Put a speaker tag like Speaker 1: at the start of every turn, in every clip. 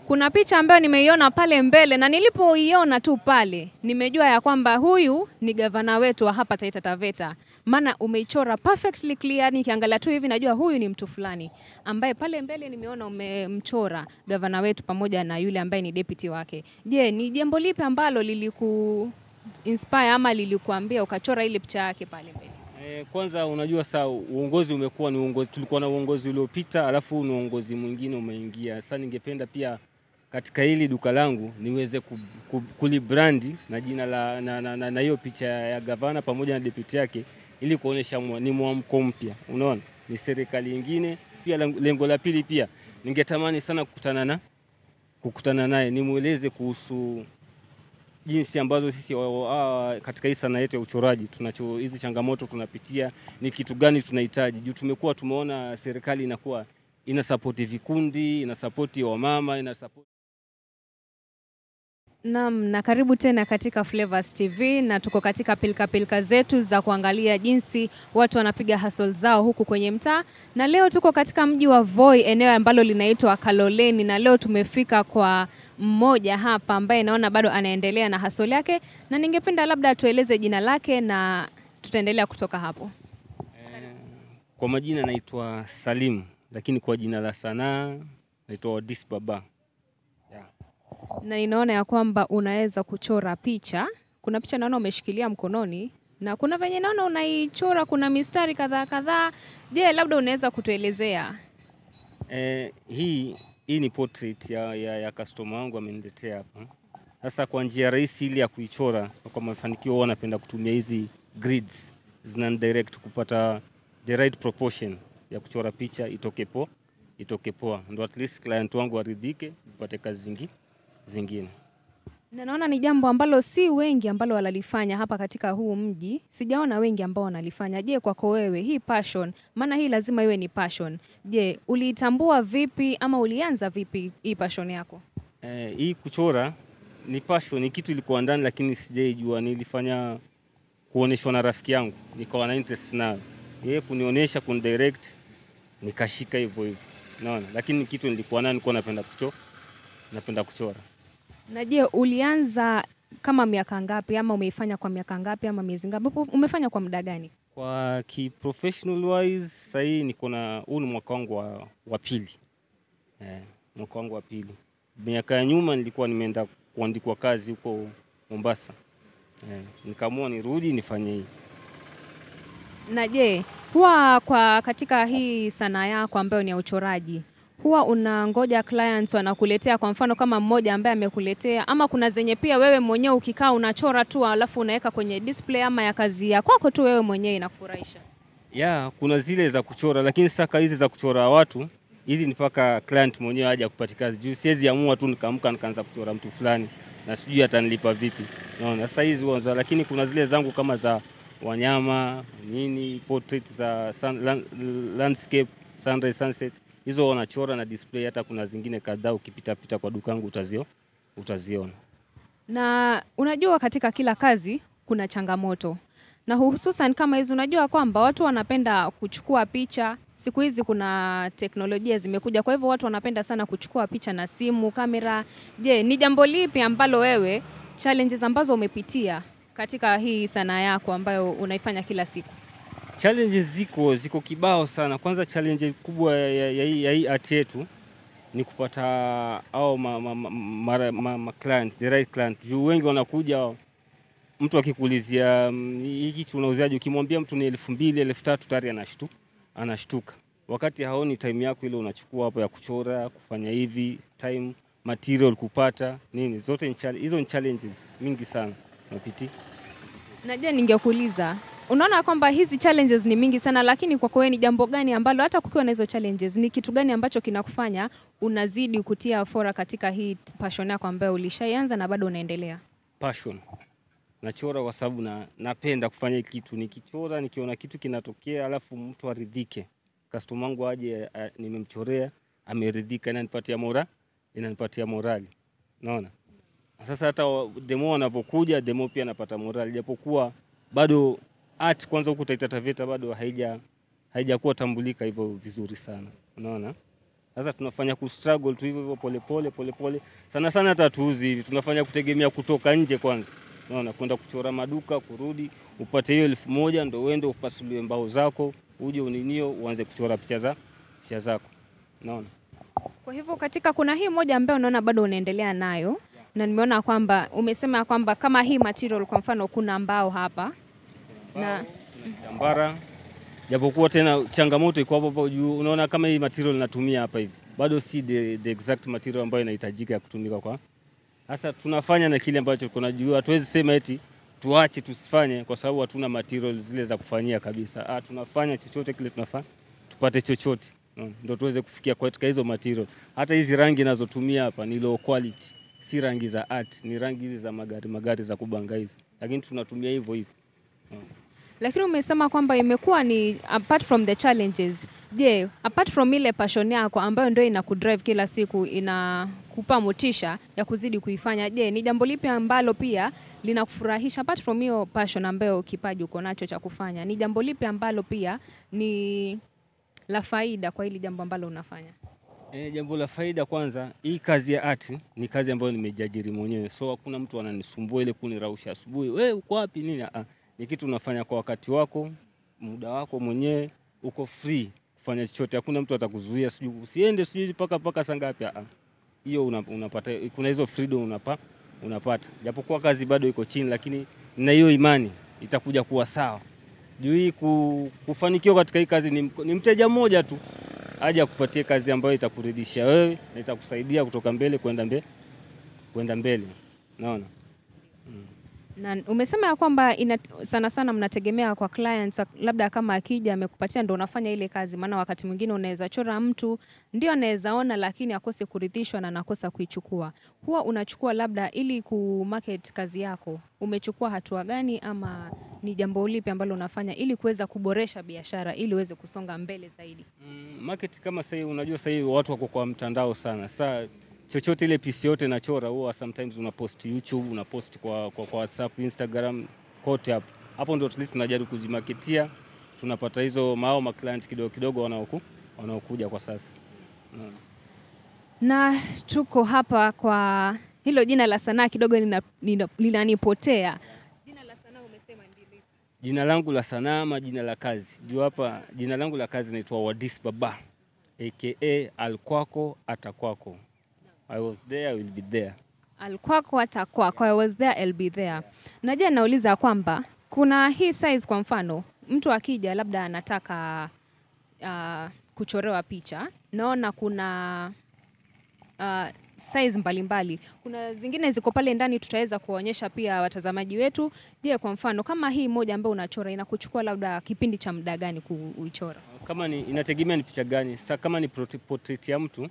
Speaker 1: Kuna picha ambayo nimeiona pale mbele na nilipoiona tu pale nimejua ya kwamba huyu ni gavana wetu wa hapa Taita Taveta, maana umeichora perfectly clear. Nikiangalia tu hivi najua huyu ni mtu fulani ambaye pale mbele nimeona umemchora gavana wetu pamoja na yule ambaye ni deputy wake. Je, ni jambo lipi ambalo liliku inspire ama lilikuambia ukachora ile picha yake pale mbele?
Speaker 2: Eh, kwanza unajua saa uongozi umekuwa ni uongozi, tulikuwa na uongozi uliopita, alafu ni uongozi mwingine umeingia. Sasa ningependa pia katika hili duka langu niweze ku- ku- kulibrandi na jina la na, na, na, na hiyo picha ya gavana pamoja na deputy yake ili kuonesha mwa- ni mwamko mpya. Unaona, ni serikali ingine. Pia lengo- lengo la pili pia ningetamani sana kukutana na kukutana naye nimweleze kuhusu jinsi ambazo sisi wa- wa- katika hii sanaa yetu ya uchoraji tunacho hizi changamoto tunapitia, ni kitu gani tunahitaji, juu tumekuwa tumeona serikali inakuwa ina sapoti vikundi, ina sapoti wamama, ina sapoti
Speaker 1: Naam, na karibu tena katika Flavors TV na tuko katika pilika pilika zetu za kuangalia jinsi watu wanapiga hustle zao huku kwenye mtaa, na leo tuko katika mji wa Voi, eneo ambalo linaitwa Kaloleni, na leo tumefika kwa mmoja hapa ambaye naona bado anaendelea na hustle yake, na ningependa labda atueleze jina lake na tutaendelea kutoka hapo.
Speaker 2: Kwa majina naitwa Salim, lakini kwa jina la sanaa naitwa Wadis Baba. Yeah.
Speaker 1: na ninaona ya kwamba unaweza kuchora picha. Kuna picha naona umeshikilia mkononi na kuna venye naona unaichora, kuna mistari kadhaa kadhaa. Je, labda unaweza kutuelezea?
Speaker 2: Eh, hii hii ni portrait ya, ya, ya customer wangu ameniletea hapa. Sasa kwa njia rahisi ili ya kuichora kwa mafanikio, huwa napenda kutumia hizi grids zina direct kupata the right proportion ya kuchora picha itoke po itoke poa, ndo at least client wangu aridhike, upate kazi zingi, zingine.
Speaker 1: Na naona ni jambo ambalo si wengi ambalo wanalifanya hapa katika huu mji. Sijaona wengi ambao wanalifanya. Je, kwako wewe hii passion, maana hii lazima iwe ni passion. Je, uliitambua vipi ama ulianza vipi hii passion yako?
Speaker 2: Eh, hii kuchora ni passion, ni kitu ilikuwa ndani, lakini sijaijua. Nilifanya kuoneshwa na rafiki yangu, nikawa na interest nayo, yeye kunionyesha, kunidirect, nikashika hivyo hivyo, naona. Lakini ni kitu nilikuwa nayo, nilikuwa napenda kuchora, napenda kuchora.
Speaker 1: Na je, ulianza kama miaka ngapi ama umeifanya kwa miaka ngapi ama miezi ngapi? Umefanya kwa muda gani?
Speaker 2: Kwa ki professional wise, sasa hii niko na huu ni mwaka wangu wa, wa pili eh, mwaka wangu wa pili. Miaka ya nyuma nilikuwa nimeenda kuandikwa kazi huko Mombasa eh, nikaamua nirudi nifanye hii
Speaker 1: Na je, huwa kwa katika hii sanaa yako ambayo ni ya uchoraji, huwa unangoja clients wanakuletea, kwa mfano kama mmoja ambaye amekuletea, ama kuna zenye pia wewe mwenyewe ukikaa unachora tu alafu unaweka kwenye display ama ya kazi ya kwako tu wewe mwenyewe inakufurahisha?
Speaker 2: ya kuna zile za kuchora, lakini sasa hizi za kuchora watu hizi ni mpaka client mwenyewe aje akupati kazi, juu siwezi amua tu nikaamka nikaanza kuchora mtu fulani na sijui atanilipa vipi. Naona sasa hizi huwa za, lakini kuna zile zangu kama za wanyama nini, portrait za sun, land, landscape, sunrise, sunset, hizo wanachora na display. Hata kuna zingine kadhaa ukipita pita kwa dukangu utazio utaziona.
Speaker 1: Na unajua katika kila kazi kuna changamoto, na hususan kama hizi, unajua kwamba watu wanapenda kuchukua picha. Siku hizi kuna teknolojia zimekuja, kwa hivyo watu wanapenda sana kuchukua picha na simu, kamera. Je, ni jambo lipi ambalo wewe, challenges ambazo umepitia katika hii sanaa yako ambayo unaifanya kila siku?
Speaker 2: Challenges ziko ziko kibao sana. Kwanza challenge kubwa ya, ya, ya, hii- ya hii art yetu ni kupata au ma, ma, ma, ma, ma, ma client, the right client. Juu wengi wanakuja, mtu akikuulizia mm, hii kitu unauzaje, ukimwambia mtu ni elfu mbili elfu tatu tayari anashtu, anashtuka, wakati haoni time yako ile unachukua hapo ya kuchora, kufanya hivi, time material kupata nini, zote ni chal- hizo ni challenges mingi sana napitia.
Speaker 1: Na je, ningekuuliza unaona kwamba hizi challenges ni mingi sana, lakini kwako wewe ni jambo gani ambalo hata kukiwa na hizo challenges, ni kitu gani ambacho kinakufanya unazidi kutia fora katika hii passion yako ambayo ulishaianza na bado unaendelea?
Speaker 2: passion. Nachora kwa sababu na, napenda kufanya hii kitu. Nikichora nikiona kitu kinatokea, alafu mtu aridhike, customer wangu aje, a- nimemchorea ameridhika, inanipatia mora, inanipatia morali. Naona sasa hata wa- demo wanavyokuja, demo pia napata morali, japokuwa bado art kwanza huku Taita Taveta bado haija haijakuwa tambulika hivyo vizuri sana, unaona Sasa tunafanya ku struggle tu hivyo hivyo polepole polepole, sana sana hata tuuzi hivi, tunafanya kutegemea kutoka nje kwanza, unaona, kwenda kuchora maduka, kurudi upate hiyo elfu moja ndo uende upasuliwe mbao zako, uje uninio uanze kuchora picha za picha zako, unaona.
Speaker 1: Kwa hivyo katika kuna hii moja ambayo unaona bado unaendelea nayo na nimeona kwamba umesema kwamba kama hii material kwa mfano kuna mbao hapa na
Speaker 2: Tambara, japokuwa tena changamoto iko hapo hapo juu. Unaona kama hii material natumia hapa hivi, bado si the, the exact material ambayo inahitajika ya kutumika kwa sasa. Tunafanya na kile ambacho kuna juu, hatuwezi sema eti tuache tusifanye kwa sababu hatuna material zile za kufanyia kabisa. Ah, tunafanya chochote kile tunafanya tupate chochote no, ndio tuweze kufikia katika hizo material. Hata hizi rangi nazotumia hapa ni low quality, si rangi za art, ni rangi hizi za magari magari za kubanga hizi, lakini tunatumia hivyo hivyo.
Speaker 1: lakini umesema kwamba imekuwa ni apart from the challenges. Je, apart from ile passion yako ambayo ndio inakudrive kila siku, inakupa motisha ya kuzidi kuifanya, je, ni jambo lipi ambalo pia linakufurahisha apart from hiyo passion ambayo kipaji uko nacho cha kufanya? Ni jambo lipi ambalo pia ni la faida kwa hili jambo ambalo unafanya?
Speaker 2: E, jambo la faida kwanza, hii kazi ya art ni kazi ambayo nimejiajiri mwenyewe, so hakuna mtu ananisumbua ile kunirausha asubuhi, we uko wapi nini. Ah, ni kitu unafanya kwa wakati wako, muda wako mwenyewe, uko free kufanya chochote, hakuna mtu atakuzuia, sijui usiende sijui mpaka mpaka saa ngapi. Ah, hiyo una, unapata, kuna hizo freedom unapa, unapata, japokuwa kazi bado iko chini, lakini na hiyo imani itakuja kuwa sawa. Juu hii ku, kufanikiwa katika hii kazi ni, ni mteja mmoja tu aje akupatie kazi ambayo itakuridhisha wewe na itakusaidia kutoka mbele kwenda mbele kwenda mbele, naona
Speaker 1: Na umesema ya kwamba ina, sana sana mnategemea kwa clients, labda kama akija amekupatia ndo unafanya ile kazi. Maana wakati mwingine unaweza chora mtu ndio anaweza ona, lakini akose kuridhishwa na nakosa kuichukua. Huwa unachukua labda ili kumarket kazi yako, umechukua hatua gani, ama ni jambo lipi ambalo unafanya ili kuweza kuboresha biashara ili uweze kusonga mbele zaidi?
Speaker 2: mm, market kama sasa hivi, unajua sasa hivi watu wako kwa mtandao sana. Sasa chochote ile piece yote nachora, huwa sometimes una post YouTube, una post kwa, kwa, kwa WhatsApp, Instagram, kote hapo hapo, ndio at least tunajaribu kuzimarketia, tunapata hizo mao ma client kidogo kidogo wanaoku wanaokuja kwa sasa Unaona.
Speaker 1: Na tuko hapa kwa hilo jina la sanaa kidogo lina- lina- linanipotea. Jina la sanaa umesema ndilo.
Speaker 2: Jina langu la sanaa ama jina la kazi? Juu hapa jina langu la kazi naitwa Wadis Baba aka Alkwako Atakwako. I was there, I will be there.
Speaker 1: Alkwako hata kwako, I was there, I'll be there. Najua nauliza kwamba kuna hii size, kwa mfano mtu akija labda anataka uh, kuchorewa picha, naona kuna uh, size mbalimbali. Kuna zingine ziko pale ndani, tutaweza kuwaonyesha pia watazamaji wetu. Je, kwa mfano kama hii moja ambayo unachora inakuchukua labda kipindi cha muda gani kuichora?
Speaker 2: Kama ni inategemea ni picha gani. Sasa kama ni portrait- portrait ya mtu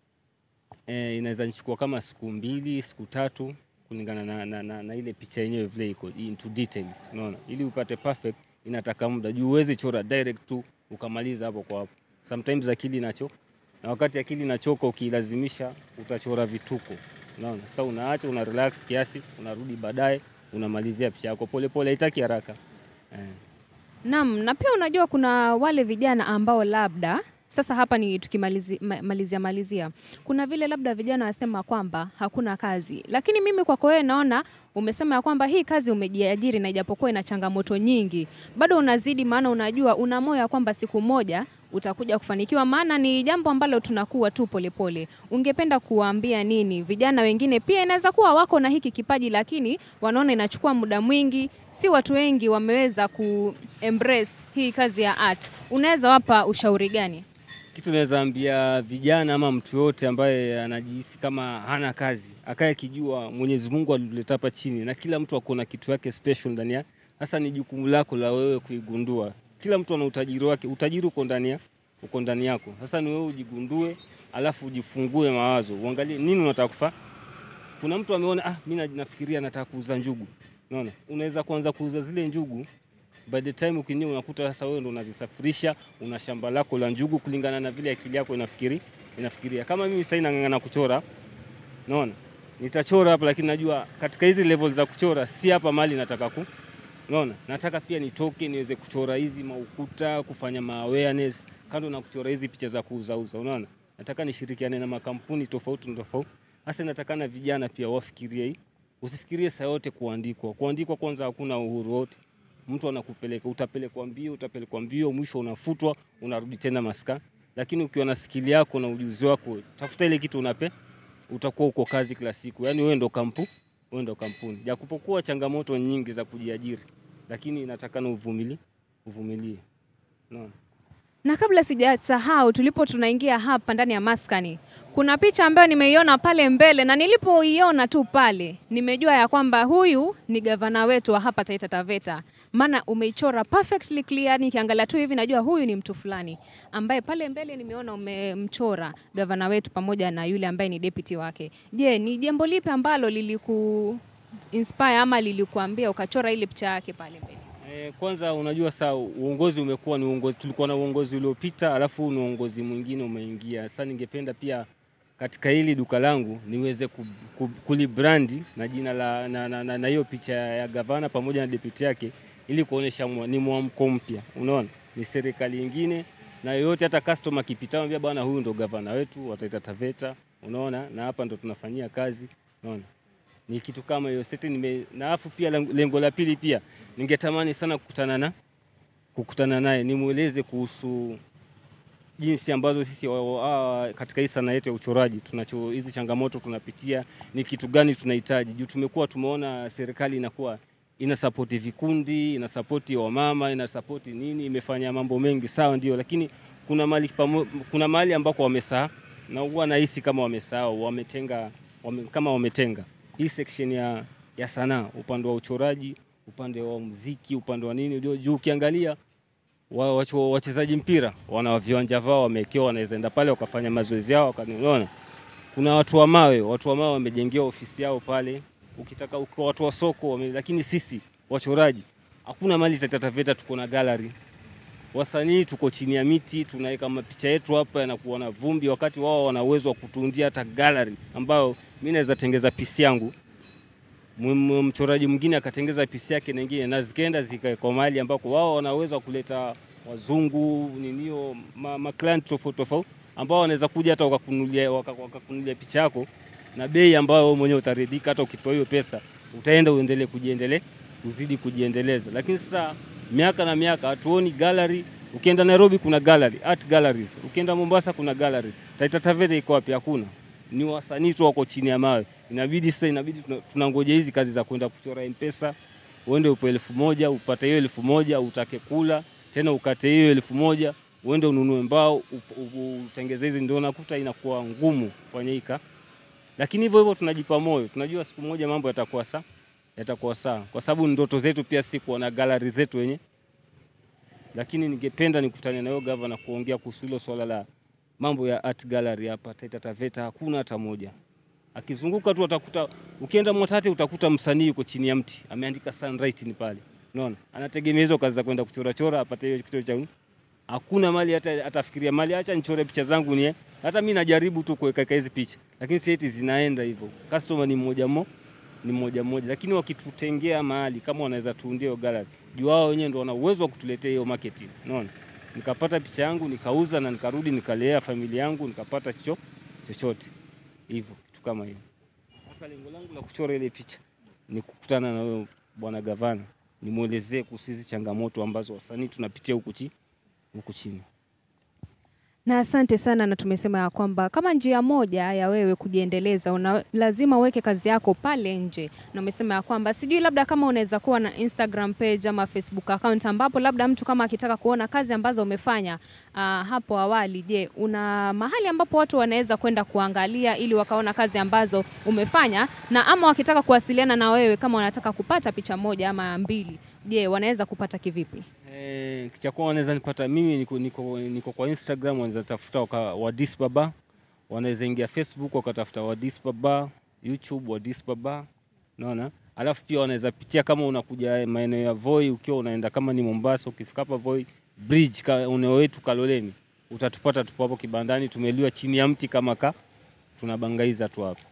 Speaker 2: eh, inaweza nichukua kama siku mbili, siku tatu kulingana na, na, na, na ile picha yenyewe vile iko into details, unaona, ili upate perfect inataka muda juu uwezi chora direct tu ukamaliza hapo kwa hapo. Sometimes akili inacho na wakati akili inachoka, ukilazimisha utachora vituko, unaona. Sasa unaacha una relax kiasi, unarudi baadaye unamalizia picha yako polepole, haitaki haraka eh.
Speaker 1: Naam, na pia unajua kuna wale vijana ambao labda sasa hapa ni tukimalizia malizia, malizia, kuna vile labda vijana wasema kwamba hakuna kazi, lakini mimi kwako wewe naona umesema ya kwamba hii kazi umejiajiri, na ijapokuwa ina changamoto nyingi bado unazidi, maana unajua una moyo ya kwamba siku moja utakuja kufanikiwa, maana ni jambo ambalo tunakuwa tu polepole. Ungependa kuwaambia nini vijana wengine? Pia inaweza kuwa wako na hiki kipaji, lakini wanaona inachukua muda mwingi, si watu wengi wameweza ku embrace hii kazi ya art. Unaweza wapa ushauri gani?
Speaker 2: Kitu naweza ambia vijana ama mtu yote ambaye anajihisi kama hana kazi, akaye akijua Mwenyezi Mungu alituleta hapa chini na kila mtu akona kitu yake special ndani yake. Sasa ni jukumu lako la wewe kuigundua. Kila mtu ana utajiri wake, utajiri uko ndani ya uko ndani yako. Sasa ni wewe ujigundue, alafu ujifungue mawazo, uangalie nini unataka kufanya. Kuna mtu ameona ah, mimi nafikiria nataka kuuza njugu. Unaona, unaweza kuanza kuuza zile njugu by the time ukinia unakuta sasa wewe ndo unazisafirisha, una shamba lako la njugu kulingana na vile akili yako inafikiri inafikiria. Kama mimi sasa nang'ang'ana kuchora, unaona nitachora hapa, lakini najua katika hizi level za kuchora si hapa mali nataka ku unaona, nataka pia nitoke niweze kuchora hizi maukuta, kufanya ma awareness kando na kuchora hizi picha za kuuzauza, unaona. nataka nishirikiane na makampuni tofauti na tofauti. Hasa natakana vijana pia wafikirie hii, usifikirie saa yote kuandikwa. Kuandikwa kwanza, hakuna uhuru wote, mtu anakupeleka, utapelekwa mbio, utapelekwa mbio, mwisho unafutwa, unarudi tena maskani. Lakini ukiwa na skili yako na ujuzi wako, tafuta ile kitu unape, utakuwa uko kazi kila siku, yaani wewe ndo kampu, wewe ndo kampuni. Japokuwa changamoto nyingi za kujiajiri, lakini inatakana uvumilie, uvumilie. Naam.
Speaker 1: Na kabla sijasahau, tulipo tunaingia hapa ndani ya maskani, kuna picha ambayo nimeiona pale mbele, na nilipoiona tu pale nimejua ya kwamba huyu ni gavana wetu wa hapa Taita Taveta, maana umeichora perfectly clear. Nikiangalia tu hivi najua huyu ni mtu fulani ambaye pale mbele nimeona umemchora gavana wetu pamoja na yule ambaye ni deputy wake. Je, ni jambo lipi ambalo liliku inspire ama lilikuambia ukachora ile picha yake pale mbele?
Speaker 2: Eh, kwanza unajua saa uongozi umekuwa ni uongozi, tulikuwa na uongozi uliopita, alafu ni uongozi mwingine umeingia. Sasa ningependa pia katika hili duka langu niweze ku- ku- kulibrandi na jina la na, na, na, na hiyo picha ya gavana pamoja na deputy yake, ili kuonesha mwa- ni mwamko mpya. Unaona, ni serikali ingine na yoyote, hata customer akipita anambia bwana, huyu ndo gavana wetu wa Taita Taveta, unaona, na hapa ndo tunafanyia kazi, unaona ni kitu kama hiyo seti nime na afu pia lengo- lengo la pili pia ningetamani sana kukutana na kukutana naye nimweleze kuhusu jinsi ambazo sisi wa, wa, katika hii sanaa yetu ya uchoraji tunacho hizi changamoto tunapitia, ni kitu gani tunahitaji juu tumekuwa tumeona serikali inakuwa ina sapoti vikundi, ina sapoti wamama, ina sapoti nini, imefanya mambo mengi sawa, ndio, lakini kuna mahali pamo- kuna mahali ambako wamesahau, na huwa nahisi kama wamesahau, wametenga wame, kama wametenga hii section ya, ya sanaa, upande wa uchoraji, upande wa muziki, upande wa nini, ndio juu ukiangalia wa- wacho- wachezaji mpira wana viwanja vao wamewekewa, wanaweza enda pale wakafanya mazoezi yao wakaniona. Kuna watu wa mawe, watu wa mawe wamejengewa ofisi yao pale, ukitaka uko watu wa soko wame, lakini sisi wachoraji hakuna mali Taita Taveta, tuko na gallery. Wasanii tuko chini ya miti, tunaweka mapicha yetu hapa yanakuwa na vumbi, wakati wao wana uwezo wa kutuundia hata gallery ambayo mimi naweza tengeza pisi yangu M- m- mchoraji mwingine akatengeza pisi yake nyingine na zikaenda zikawekwa mahali ambako wao wanaweza kuleta wazungu ninio ma, ma client tofauti tofauti ambao wanaweza kuja hata wakakunulia waka- wakakunulia picha yako na bei ambayo wewe mwenyewe utaridhika. Hata ukipewa hiyo pesa utaenda uendelee kujiendelea uzidi kujiendeleza. Lakini sasa miaka na miaka hatuoni gallery. Ukienda Nairobi kuna gallery, art galleries. Ukienda Mombasa kuna gallery. Taita Taveta iko wapi? Hakuna ni wasanii tu wako chini ya mawe. Inabidi sasa, inabidi tuna- tunangoja hizi kazi za kwenda kuchora M-Pesa, uende upe elfu moja upate hiyo elfu moja utake kula tena ukate hiyo elfu moja uende ununue mbao up- u- utengeze hizi, ndio unakuta inakuwa ngumu kufanya hii ka lakini hivyo hivyo tunajipa moyo, tunajua siku moja mambo yatakuwa sawa, yatakuwa sawa, kwa sababu ndoto zetu pia si kuwa na gallery zetu wenye. Lakini ningependa nikutane na huyo gavana kuongea kuhusu hilo swala la mambo ya art gallery hapa Taita Taveta, hakuna hata moja. Akizunguka tu atakuta, ukienda Mwatate utakuta msanii yuko chini ya mti ameandika Sunwriting pale, unaona, anategemea hizo kazi za kwenda kuchora chora apate hiyo kitu cha hakuna mali hata atafikiria mali, acha nichore picha zangu ni hata mimi najaribu tu kuweka hizi picha, lakini si eti zinaenda hivyo. Customer ni mmoja mo ni mmoja mmoja, lakini wakitutengea mahali kama wanaweza tuundia hiyo gallery, juu wao wenyewe ndio wana uwezo wa kutuletea hiyo marketing, unaona, nikapata picha yangu nikauza na nikarudi nikalea familia yangu nikapata cho chochote hivyo, kitu kama hiyo. Sasa lengo langu la kuchora ile picha ni kukutana na huyo bwana gavana, nimwelezee kuhusu hizi changamoto ambazo wasanii tunapitia huku chini huku chini.
Speaker 1: Na asante sana, na tumesema ya kwamba kama njia moja ya wewe kujiendeleza una, lazima uweke kazi yako pale nje, na umesema ya kwamba sijui labda kama unaweza kuwa na Instagram page ama Facebook account ambapo labda mtu kama akitaka kuona kazi ambazo umefanya uh, hapo awali. Je, una mahali ambapo watu wanaweza kwenda kuangalia ili wakaona kazi ambazo umefanya, na ama wakitaka kuwasiliana na wewe kama wanataka kupata picha moja ama mbili, je, wanaweza kupata kivipi?
Speaker 2: Eh, cha kwanza wanaweza nipata mimi niko, niko, niko kwa Instagram, wanaweza tafuta waka, Wadis Baba, wanaweza ingia Facebook wakatafuta Wadis Baba, YouTube Wadis Baba, unaona. Alafu pia wanaweza pitia kama unakuja maeneo ya Voi, ukiwa unaenda kama ni Mombasa, ukifika hapa Voi bridge ka, eneo wetu Kaloleni, utatupata tupo hapo kibandani, tumeliwa chini ya mti kama ka tunabangaiza tu hapo.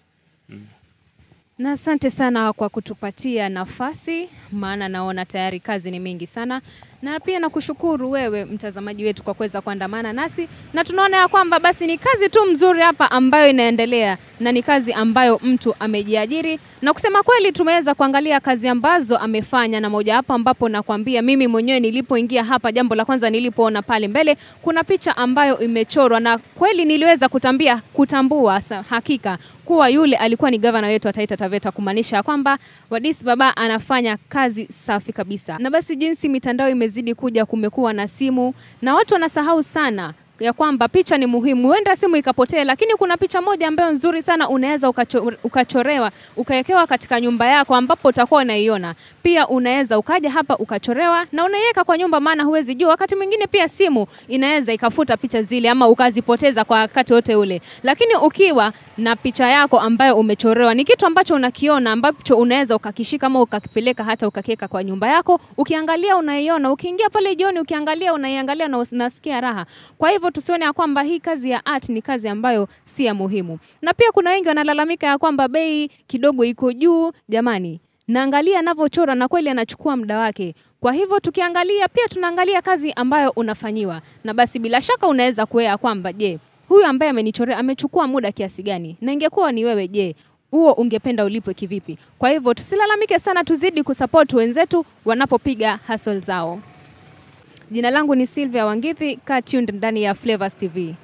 Speaker 1: Na asante sana kwa kutupatia nafasi, maana naona tayari kazi ni mingi sana. na pia nakushukuru wewe mtazamaji wetu kwa kuweza kuandamana nasi, na tunaona ya kwamba basi ni kazi tu mzuri hapa ambayo inaendelea na ni kazi ambayo mtu amejiajiri, na kusema kweli tumeweza kuangalia kazi ambazo amefanya, na moja hapo ambapo nakwambia mimi mwenyewe nilipoingia hapa, jambo la kwanza nilipoona pale mbele kuna picha ambayo imechorwa, na kweli niliweza kutambia kutambua sa, hakika kuwa yule alikuwa ni gavana wetu wa Taita Taveta, kumaanisha ya kwamba Wadis Baba anafanya kazi safi kabisa. Na basi jinsi mitandao imezidi kuja, kumekuwa na simu na watu wanasahau sana ya kwamba picha ni muhimu. Huenda simu ikapotea, lakini kuna picha moja ambayo nzuri sana unaweza ukacho, ukachorewa ukawekewa katika nyumba yako ambapo utakuwa unaiona. Pia unaweza ukaja hapa ukachorewa na unaiweka kwa nyumba, maana huwezi jua, wakati mwingine pia simu inaweza ikafuta picha zile ama ukazipoteza kwa wakati wote ule. Lakini ukiwa na picha yako ambayo umechorewa, ni kitu ambacho unakiona ambacho unaweza ukakishika ama ukakipeleka hata ukakiweka kwa nyumba yako, ukiangalia unaiona, ukiingia pale jioni ukiangalia unaiangalia na unasikia raha. Kwa hivyo tusione ya kwamba hii kazi ya art ni kazi ambayo si ya muhimu. Na pia kuna wengi wanalalamika ya kwamba bei kidogo iko juu. Jamani, naangalia anavyochora na kweli anachukua muda wake. Kwa hivyo tukiangalia pia tunaangalia kazi ambayo unafanyiwa, na basi bila shaka unaweza kuea kwamba je, huyu ambaye amenichorea amechukua muda kiasi gani? Na ingekuwa ni wewe, je, huo ungependa ulipwe kivipi? Kwa hivyo tusilalamike sana, tuzidi kusupport wenzetu wanapopiga hustle zao. Jina langu ni Sylvia Wangithi, kaa tuned ndani ya Flavors TV.